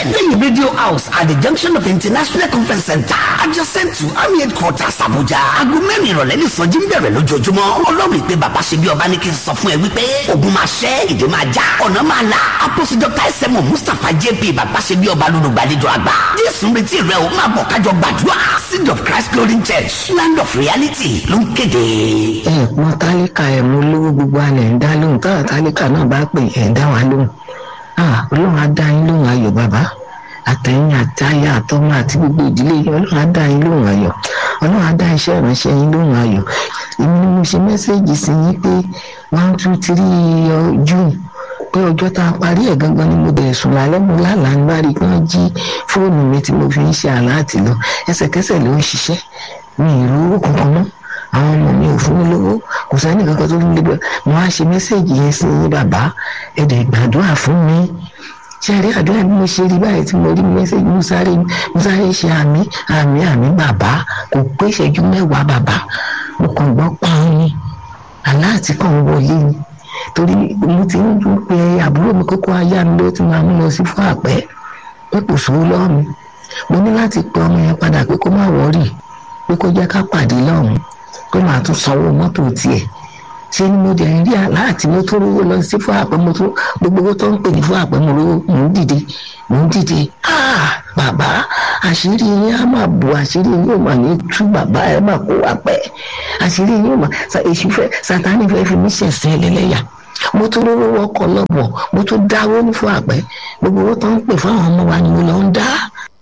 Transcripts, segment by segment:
ten lẹ́yìn radio house at the junction of international conference center adjacent to army headquarters abuja aago mẹ́rin ìrọ̀lẹ́ ní sọ́jí ń bẹ̀rẹ̀ lójoojúmọ́ ọlọ́run ìpè bàbá ṣe bí ọba ní kí n sọ fún ẹ wípé ogun máa ṣẹ́ ìdè máa já ọ̀nà máa là apostle dr sm mustapha jp bàbá ṣe bí ọba lólùgbàlejò àgbà jésù ń retí rẹ o máa bọ̀ kájọ gbàdúrà seed of christ glory church land of reality ló ń kéde. ẹ mọ tálíkà ẹ mú lówó gbogbo alẹ ń dá lóhùn táwọn tálíkà náà bá pè ẹ ń dá wa lóhùn Ah, ọlọ́run á dá yín lóhùn ayọ̀ bàbá àtẹ̀yìn àtayà àtọmọ àti gbogbo ìdílé yín ọlọ́run á dá yín lóhùn ayọ̀ ọlọ́run á dá iṣẹ́ ìránṣẹ́ yín lóhùn ayọ̀ èmi ni mo ṣe mẹ́sẹ̀gì sí yín pé one two three uh, june pé ọjọ́ tá a parí ẹ̀ gangan ni mo bẹ̀rẹ̀ sùn lálẹ́ mo lálàá ń bá rí i pé wọ́n jí fóònù mi tí mo fi ń ṣe àláàtì lọ ẹsẹ̀kẹsẹ̀ ló ń ṣiṣẹ́ mi ì rówó kankan mọ́ àwọn ọmọ mi ò fún mi lówó kò sẹ́ni kankan tó ń lé bẹ́ẹ̀ mo á ṣe mẹ́sẹ̀gì yẹn sí yín bàbá ẹ̀dẹ̀ gbàdúrà fún mi ṣe rí àdúrà bí mo ṣe rí báyìí tí mo rí mẹ́sẹ̀gì mo sáré mo sáré ṣe àmì àmì àmì bàbá kò pé ìṣẹ́jú mẹ́wàá bàbá mo kàn gbọ́ pààrọ̀ ni aláàtì kan wọlé ni torí mo ti ń dún pé àbúrò mi kókó ayá mi ló ti máa mú lọ sí fún àpẹ́ pé kò sówó lọ́wọ́ mi mo ní láti pe ọmọ yẹn padà pé kó má wọ́rì pé kó jẹ́ ká pàdé lọ́hùn pé màá tún sanwó mọ́tò tiẹ̀ ṣé ni mo dẹ̀ ń rí aláàtì mo tó rówó lọ sí fún àpẹ́ mo tó gbogbo owó tó ń pè ní fún àpẹ́ mo rówó mò ń dìde mò ń dìde ah bàbá àṣírí yín á máa bù àṣírí yín ò mà ní tú bàbá ẹ máa kó wà pẹ́ àṣírí yín ò mà èṣù fẹ́ sátánì fẹ́ fi mí ṣẹ̀sìn ẹlẹ́lẹ́yà mo tún rówó wọkọ̀ lọ́bọ̀ mo tún dáwó ní fún àpẹ́ gbogbo owó tó ń pè fún àwọn ọmọ wa ni mo lọ ń dá.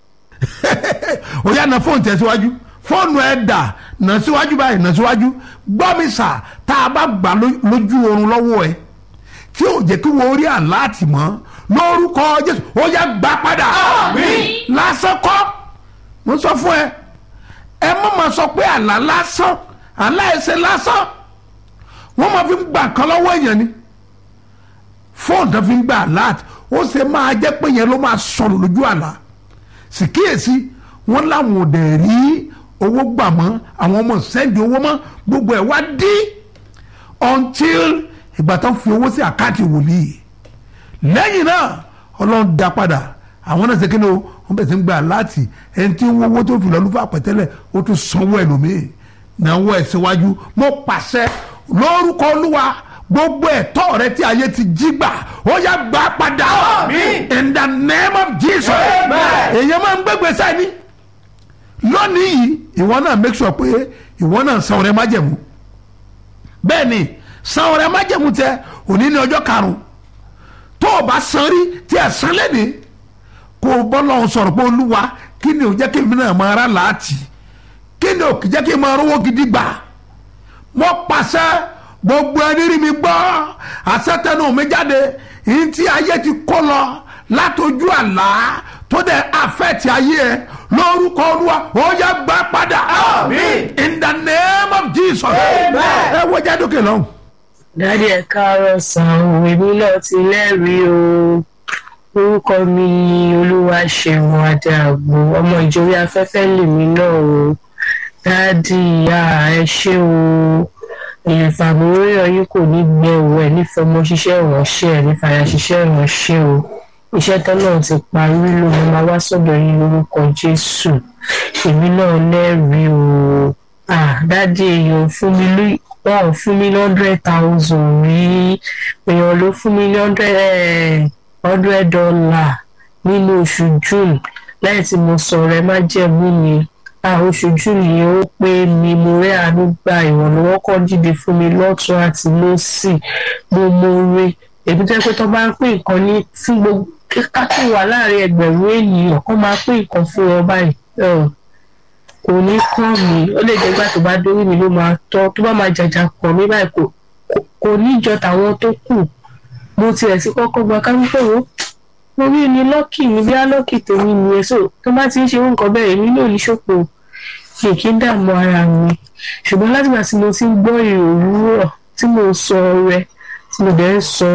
ó yá na fóònù tẹ̀síwájú fóònù ẹ̀ dà nà síwájú báyìí nà síwájú gbọ́ mi sà tá a bá gbà lójú oorun lọ́wọ́ ẹ tí ò jẹ́ kí wọ́n rí àláàtì mọ́ lórúkọ jésù ó yá gbà padà lásán kọ́ mo sọ fún ẹ ẹ má ma sọ pé àlá lásán àlá ẹsẹ lásán wọ́n máa fi ń gbà kan lọ́wọ́ èèyàn ni fóònù tó fi ń gbà àláàtì ó ṣe máa jẹ́ pé yẹn ló máa sọ̀rọ̀ lójú àlá sì kíyèsí wọ́n láwọn ò dẹ̀ rí owó gbà mọ́ àwọn ọmọ sẹ́ndì owó mọ́ gbogbo ẹ̀ wá dí until ìgbà tó fi owó sí àkáǹtì wòlíì lẹ́yìn náà ọlọ́run dá padà àwọn náà ṣe kí ni o wọ́n bẹ̀rẹ̀ sí ń gbà láti ẹni tí ń wọ́wọ́ tó fi lọ́ọ́ lùfà pẹ̀tẹ́lẹ̀ ó tún sanwó ẹlòmíì náwó ẹ̀ síwájú mo pàṣẹ lórúkọ olúwa gbogbo ẹ̀tọ́ rẹ tí ayé ti jí gbà ó yá gbà padà in the name of jesus èèyàn máa ń gbégbèsè ni lónìí yìí ìwọ náà make sure pé ìwọ náà san ọrẹ májẹ̀mú bẹ́ẹ̀ ni san ọrẹ májẹ̀mú tẹ òní ní ọjọ́ karùn-ún tó o bá san rí tí ẹ san lẹ́ni kó o bọ́ lọ́hùn sọ̀rọ̀ pé olúwa kí ni ò jẹ́ kí èmi náà máa rà láàtì kí ni ò jẹ́ kí n máa rówó gidi gbà mo pàṣẹ gbogbo ẹni rí mi gbọ́ àṣetẹnu mi jáde yìí tí ayé ti kó lọ látọjú àlá tó dẹ̀ àfẹ́tì ayé ẹ lórúkọ olúwa ó yá gbà padà in the name of jesus ẹ wo jádókè lọ́hùn. dádì ẹ káàárọ̀ sàn òun èmi náà ti lẹ́rìí o orúkọ mi ni olúwaṣeun adéàgbò ọmọ ìjòyè afẹ́fẹ́ lèmi náà o dádì ìyá ẹ ṣé o ìfàmúrí ọyún kò ní gbẹ òwò ẹ nífọmọ ṣiṣẹ́ ìránṣẹ́ ẹ nífàyà ṣiṣẹ́ ìránṣẹ́ o iṣẹ́ tọ́lọ́run ti parí ló mo máa wá sọ́dọ̀ yín lórúkọ jésù èmi náà lẹ́rìí o dádì èèyàn fún mi lóyún wọn ò fún mi ní hundred thousand rí èèyàn ló fún mi ní hundred dollar nínú oṣù june lẹ́yìn tí mo sọ̀rọ̀ ẹ má jẹ̀mú mi oṣù june yìí ó pé mi mo rẹ́ àánú gba ìrànlọ́wọ́ kan dìde fún mi lọ́tún àti lọ́sì mo mo re èmi tó yẹ pé tó bá ń pín nǹkan ní fún gbogbo káàkiri wà láàrin ẹgbẹ̀rún ènìyàn kó máa pín nǹkan fún wọn báyìí kò ní kàn mí ó lè jẹ́ gbà tó bá dórí mi ló máa tọ́ tó bá máa jàjà kàn mí báyìí kò kò ní jọ tàwọn tó kù mo tiẹ̀ sí kọ́kọ́ gba káńpẹ́ wo mo rí ni lọ́kì mi bí alọ́kì tèmi nìyẹn so tó bá ti ń ṣe nǹkan bẹ́ẹ̀ èmi náà ní ṣòfò mi kì í dààmú ara mi ṣùgbọ́n látìgbà tí mo ti ń gbọ́ èrò òwúrọ̀ tí mo sọ ọrẹ tí mo dẹ̀ ń sọ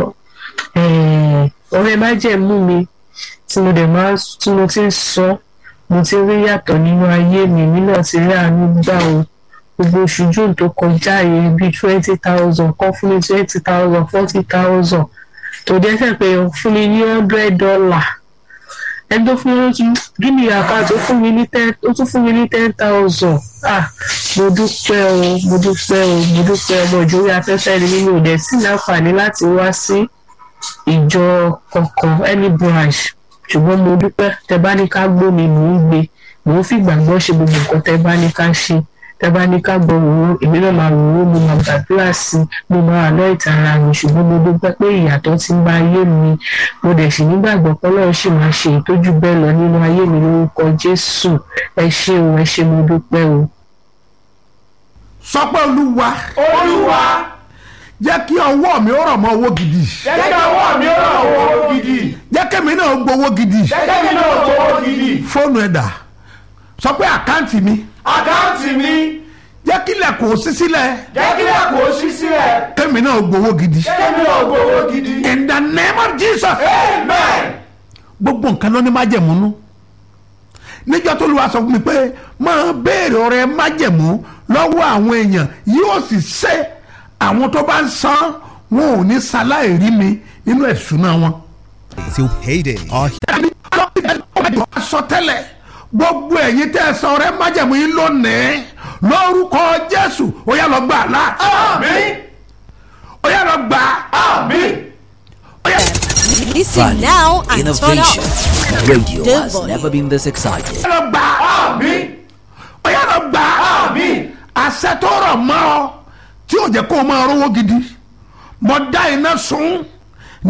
ọrẹ májẹ̀mú mi tí mo dẹ̀ máa tí mo ti ń sọ mo ti rí yàtọ̀ nínú ayé mi mi náà ti rí àánú gbà o gbogbo oṣù june tó kọjá yìí bíi twenty thousand kan fún mi twenty thousand forty thousand tó dé fẹ́ pé fún mi ní hundred dollar ẹni tó fún mi tún gíní àkáǹtì ó fún mi ní ten ó tún fún mi ní ten thousand ah mo dúpẹ́ o mo dúpẹ́ o mo dúpẹ́ ọmọ ìjòyè afẹ́fẹ́ ni mímú ìdẹ̀ sí láǹfààní láti wá sí ìjọ kankan any branch ṣùgbọ́n mo dúpẹ́ tẹ bá ní ká gbó mi mò ń gbé mò ń fìgbàgbọ́ ṣe gbogbo nǹkan tẹ bá ní ká ṣe tẹ bá ní ká gbọ́ òwò èmi náà máa wò ó mo máa gbàdúrà sí i mo máa àná ìtara mi ṣùgbọ́n mo dúpẹ́ pé ìyàtọ̀ ti ń bá ayé mi mo dẹ̀ sì nígbàgbọ́ pé ọlọ́run sì máa ṣe ìtọ́jú bẹ́ẹ̀ lọ nínú ayé mi lórúkọ jésù ẹ ṣé o ẹ ṣé mo dúpẹ́ o. sọ pé olúwa olúwa jẹ́ kí ọwọ́ mi ó rọ̀ mọ́ owó gidi jẹ́ kí ọwọ́ mi ó ràn owó gidi jẹ́ kémi náà gbowó gidi jẹ́ kí mi náà gbowó gidi fóònù ẹ̀dà sọ pé àkáǹtì mi àkáǹtì mi jẹ́ kí ilẹ̀kùn ó ṣí sílẹ̀ jẹ́ kí lẹ́kùn ó ṣí sílẹ̀ kémi náà gbowó gidi jẹ́ kí mi náà gbowó gidi in the name of jesus amen gbogbo nǹkan ló ní májẹ̀múnú níjọ́ tó lu aṣọ fún mi pé máa béèrè ọrẹ májẹ̀mú lọ́wọ́ àwọn èèyàn yóò sì ṣe àwọn tó bá ń san wọn ò ní ṣaláì rí mi nínú ẹ̀sùnà wọn. till payday. Our sọ tẹ́lẹ̀ gbogbo ẹ̀yin tẹ́ ẹ san ọrẹ májẹ̀mú yín lónìí lórúkọ jésù ó yá lọ gbà lá àmín ó yá lọ gbà àmín. ó yá Listen now and turn Innovation. up. Radio The has volume. never been this excited. lọ gbà àmín ó yá lọ gbà àmín àṣẹ tó rọ̀ mọ́ ọ tí ò jẹ́ kó o máa rówó gidi mo dá iná sun